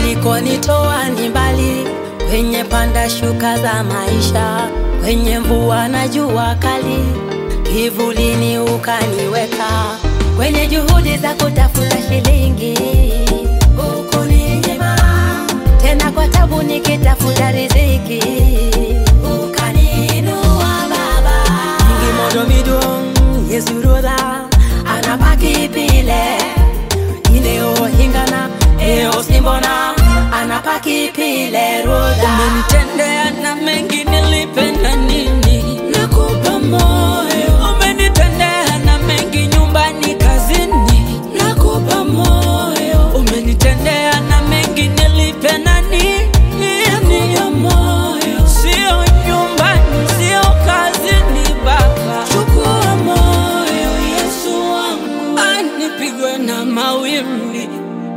ulikonitoa ni mbali, kwenye panda shuka za maisha, kwenye mvua na jua kali, kivulini ukaniweka, kwenye juhudi za kutafuta shilingi ukuninyima, tena kwa tabu nikitafuta riziki ukaniinua Baba. Ngimodo midong yesuroda anapaki pile ineo hingana eo simbona anapaki pile roda Umenitendea na mengi nilipenda nini? nakupa moyo Umenitendea na mengi nyumbani, kazini. nakupa moyo Umenitendea na mengi nilipenda nini? nakupa moyo Sio nyumbani, sio kazini, Baba. chukua moyo Yesu wangu Anipigwe na mawimbi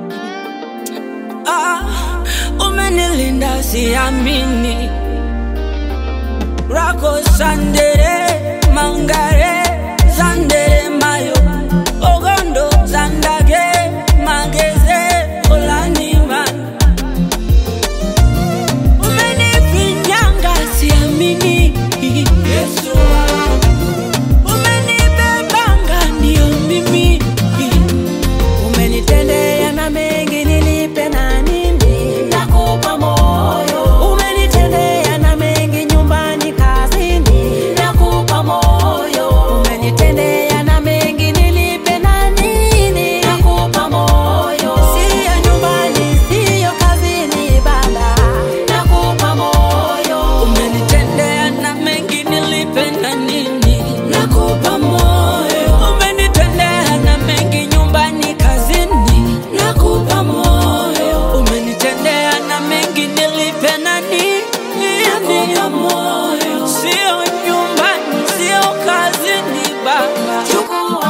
ah, umenilinda siamini rako sandere mangare sandere mayo ogondo zandage mageze olaniman umenifinyanga siamini Yesu umenibebanga ndio mimi Umenitendea na mengi nilipe na nini? Nakupa moyo. Umenitendea na mengi nyumbani, kazini. Nakupa moyo. Umenitendea na mengi nilipe na nini? Nakupa moyo. Sio nyumbani, sio kazini, Baba. Nakupa moyo. umenitendea na mengi nilipenda nini Nakupa moyo. umenitendea na mengi nyumbani kazini Nakupa moyo. umenitendea na mengi nilipenda nini Nakupa moyo. sio nyumbani sio kazini baba Chukua